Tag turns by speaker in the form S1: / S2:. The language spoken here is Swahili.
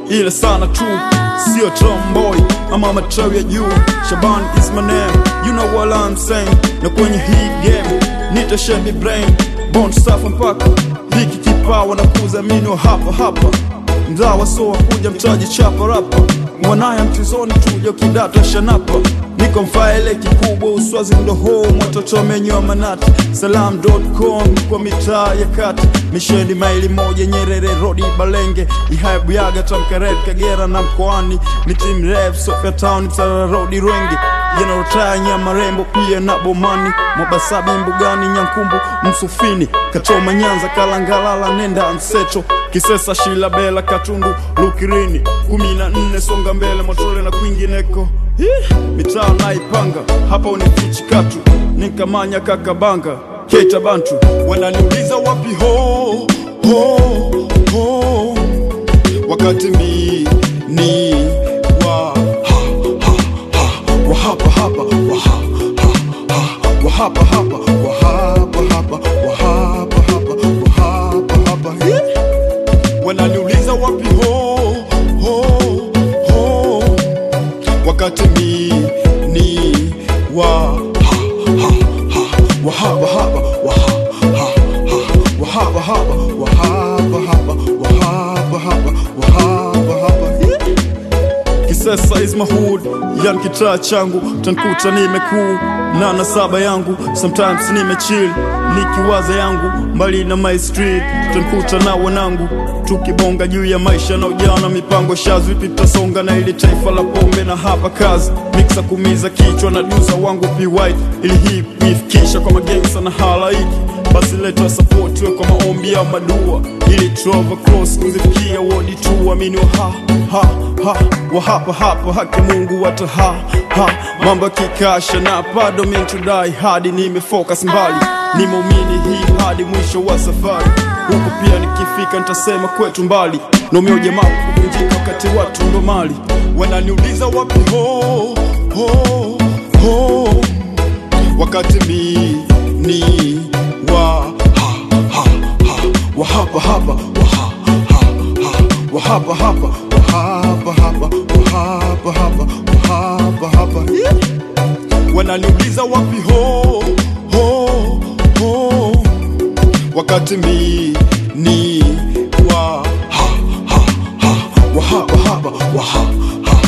S1: ile sana tu sio tomboy ama matawi ya juu shaban is my name you know what I'm saying na kwenye hii game nitashebi brain bond safa mpaka hiki kipawa na kuzamini hapa hapa mzawa so kuja mtaji chapa rapa mwanaya mchezoni tuja kidata shanapa niko mfaele kikubwa uswazi mdoho watoto menywa manati salam.com kwa mitaa ya kati misheni maili moja nyerere rodi balenge ihaibuyaga tamkared kagera na mkoani miti mrefu sofia town msara rodi rwengi yanarotaya nyama rembo pia na bomani mwabasabi mbugani nyankumbu msufini kachoma nyanza kalangalala nenda mseto kisesa shila bela katundu lukirini kumi na nne songa mbele motole na kwingineko Hii, mitaa naipanga hapa unifichi katu nikamanya kakabanga keita bantu wananiuliza wapi ho ho ho wakati mi ni wa ha, ha, ha, wa hapa hapa wa ha, ha, ha, wa hapa hapa wa hapa hapa wa hapa hapa wa hapa hapa Hii wananiuliza wapi ho ho ho wakati mi ni wa ha, ha, ha, wa hapa hapa wa ha, ha, ha, wa hapa hapa wa hapa hapa wa hapa hapa wa hapa hapa Hii. Kisesa is my hood, yani kitaa changu tankuta nimekuu nana saba yangu sometimes nimechill nikiwaza yangu mbali na my street tankuta na wanangu tukibonga juu ya maisha na ujana mipango shazi vipi tutasonga na ili taifa la pombe na hapa kazi miksa kumiza kichwa na duza wangu p white ili hii kuifikisha kwa magengsa na halaiki basi leta support we kwa maombi ya madua ili trova cross kuzifikia wodi tu amini wa ha ha ha wa hapa hapa haki Mungu wata ha ha mambo ya kikasha na bado mentudai hadi nimefocus mbali nimeumini hii hadi mwisho wa safari huko pia nikifika nitasema kwetu mbali nomeo jamaa kuvunjika wakati watu ndo mali wananiuliza wapi ho ho ho wakati mi ni wa ha ha ha wa hapa hapa wa ha ha ha wa hapa hapa wa hapa hapa wa hapa hapa wa hapa hapa Yeah. wananiuliza wapi ho ho ho wakati mi ni wa ha ha ha wa hapa hapa wa ha ha